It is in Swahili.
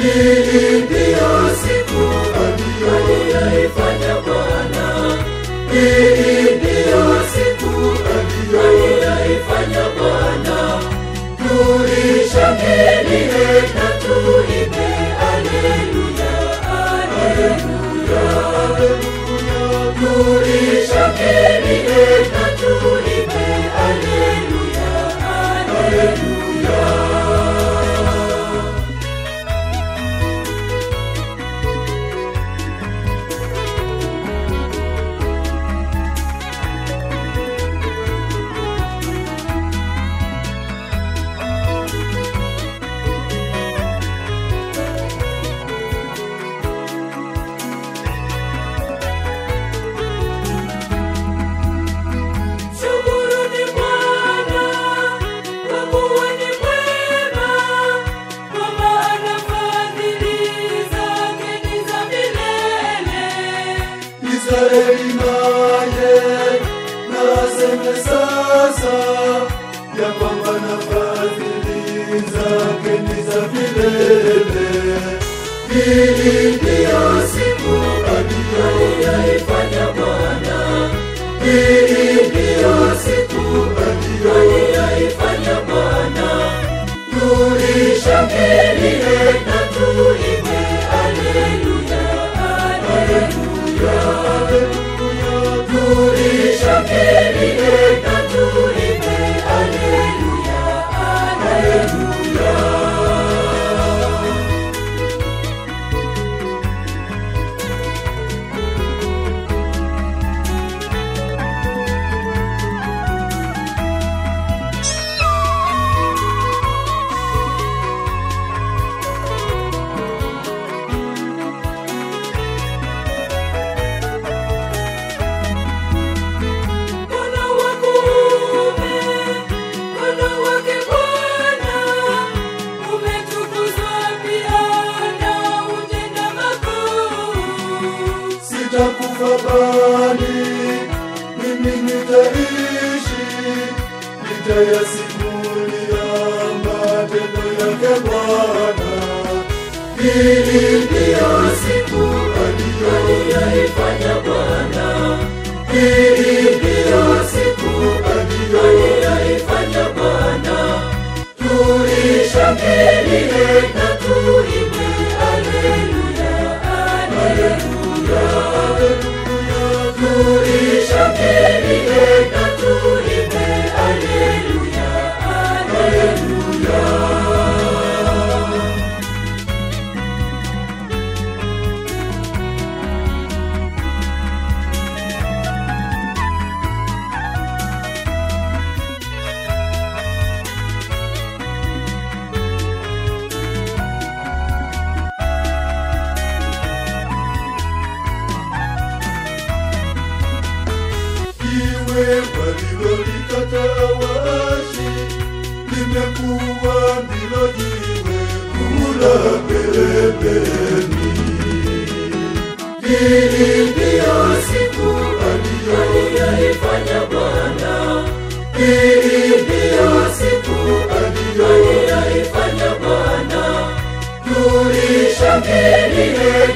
Hii ndiyo siku aliyoifanya Bwana. Hii ndiyo siku aliyoifanya Bwana. Tuishangilie na tuimbe haleluya, haleluya. Tuishangilie na tuimbe haleluya, haleluya. Shukuruni Bwana, kwa kuwa ni mwema, kwa maana fadhili zake ni za milele. Israeli naye na aseme sasa ya kwamba na fadhili zake ni za milele. Hii ndiyo siku aliyoifanya Bwana. Hii ndiyo siku aliyoifanya Bwana. Tuishangilie na tuimbe haleluya, haleluya. Tuishangilie na tuimbe haleluya, haleluya. Mkono wa kuume, mkono wake Bwana, umetukuzwa pia na utenda makuu. Sitakufa bali mimi nitaishi, nitayasimulia matendo yake Bwana. Hii ndiyo siku aliyoifanya Bwana. Hii ndiyo siku aliyoifanya Bwana. Tuishangilie na tuimbe haleluya, haleluya. Tuishangilie na tuimbe haleluya, haleluya. Iwe walilolikataa waashi, limekuwa ndilo jiwe kula pembeni. Hii ndiyo siku aliyoifanya Bwana. Hii ndiyo siku aliyoifanya Bwana. Tuishangilie